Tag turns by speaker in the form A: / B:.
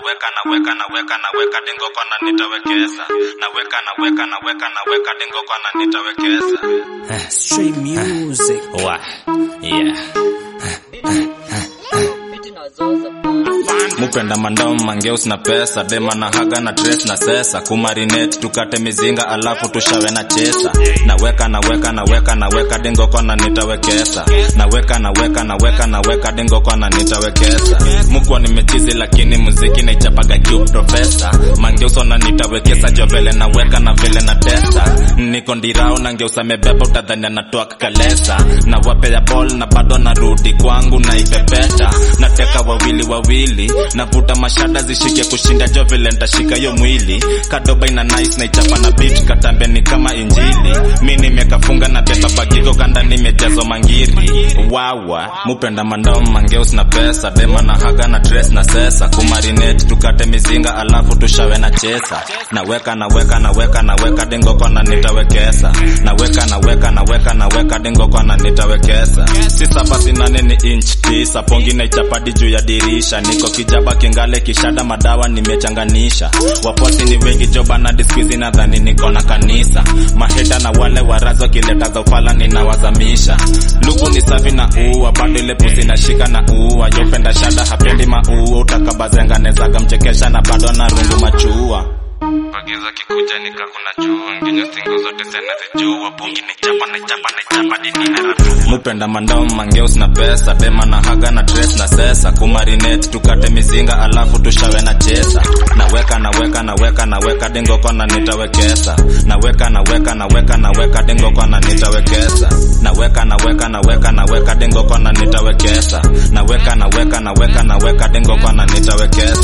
A: naweka naweka naweka naweka dingo kona nitawekeza naweka naweka naweka naweka dingo kona nitawekeza
B: Straight music.
A: wa yeah mupenda mandao mangeus na pesa dema na haga na dress na sesa kumarinate tukate mizinga alafu tushawe na chesa naweka naweka naweka naweka dingo kona nitawekesa naweka naweka naweka naweka dingo kona nitawekesa mukwa nimechizi lakini muziki naichapaga kiu profesa mangeus na nitawekesa jo vile naweka na vile na testa niko ndirao na ngeusa mebeba utadhani anatoa kalesa na wapea ball na bado narudi kwangu naipepeta nateka wawili wawili navuta mashada zishike kushinda jo vile ntashika yo mwili kadoba ina nice na ichapa na beat katambe ni kama injili mi nimekafunga na beba bagiko kanda nimejazwa mangiri wawa mupenda mandao mangeus na pesa dema na haga na dress na sesa kumarinate tukate mizinga alafu tushawe na chesa naweka naweka naweka naweka dingo kona nitawekesa naweka naweka naweka naweka dingo kona nitawekesa si saba si nane ni inch tisa pongi na ichapadi juu ya dirisha niko kijaba kingale kishada madawa nimechanganisha waposi ni wengi jobana diskwizi nadhani niko na kanisa maheta na wale warazo kileta zofala ninawazamisha lugu ni safi na uwa bado ile pusi nashika na uwa yopenda shada hapendi maua utakabazenganezaga mchekesha na bado na rungu machua Pagiza kikuja nikakuna jua nginyo singo zote zinazijua pungi ni chapa na chapa na chapa dinine ratu mupenda mandao mangeus na pesa dema na haga na dress na sesa kumarinate tukate mizinga alafu tushawe na chesa naweka naweka naweka naweka dingo kona nitawekesa naweka naweka naweka naweka dingo kona nitawekesa naweka naweka naweka naweka dingo kona nitawekesa naweka naweka naweka naweka dingo kona nitawekesa